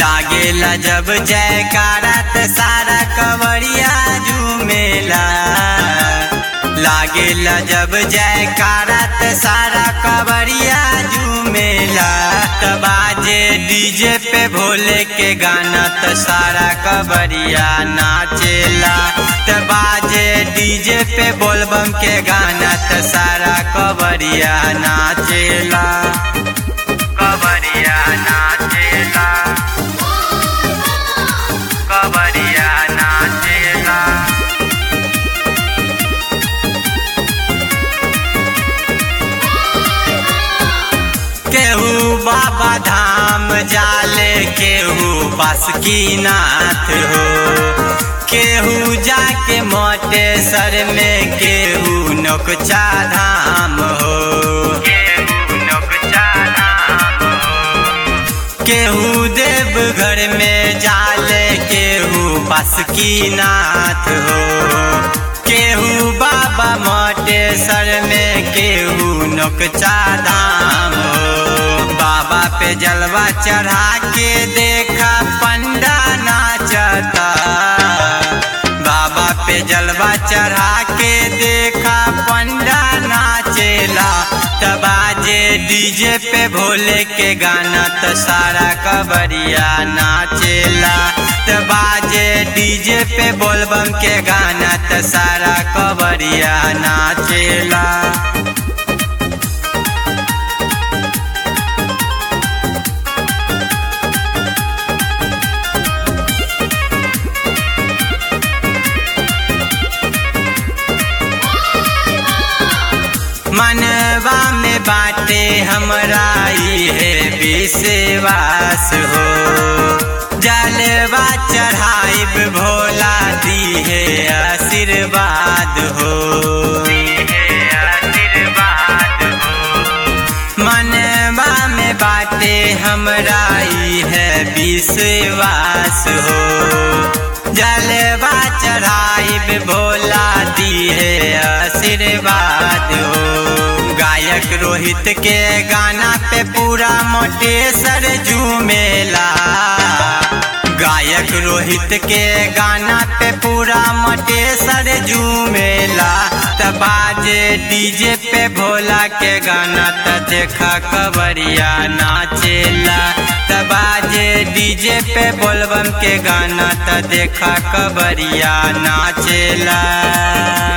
लागेला जब जयकारा त सारा कवरिया झूमेला लागेला जब जयकारा त सारा कवरिया झूमेला त बाजे डीजे पे भोले के गाना त सारा कवरिया नाचेला त बाजे डीजे पे बोलबम के गाना त सारा कवरिया नाचेला कवरिया नाचेला कवरिया नाचेला केहू बाबा धाम जाले केहू बासुकीनाथ हो केहू जाके मोटे सर में केहू नोकचा धाम हो केहू नोकचा धाम हो केहू देवघर में जाले केहू बासुकीनाथ हो केहू बाबा मोटे सर में केहू नोकचा धाम हो बाबा पे जलवा चढ़ा के देखा पंडा नाचता बाबा पे जलवा चढ़ा के देखा पंडा नाचेला तबाजे डीजे पे भोले के गाना त सारा कबरिया नाचेला तबाजे डीजे पे बोलबम के गाना त सारा कबरिया नाचेला मनवा में बाटे हमरा है विश्वास हो जलवा चढ़ाइब भोला दी है आशीर्वाद हो मनवा में बाटे हमरा है विश्वास हो जलवा चढ़ाइब भोला दी है आशीर्वाद हो गायक रोहित के गाना पे पूरा मोटेसर झूमेला गायक रोहित के गाना पे पूरा मोटेसर झूमेला तबाजे डीजे पे भोला के गाना त देखा कवरिया नाचेला तबाजे डीजे पे बोलबम के गाना त देखा कवरिया नाचेला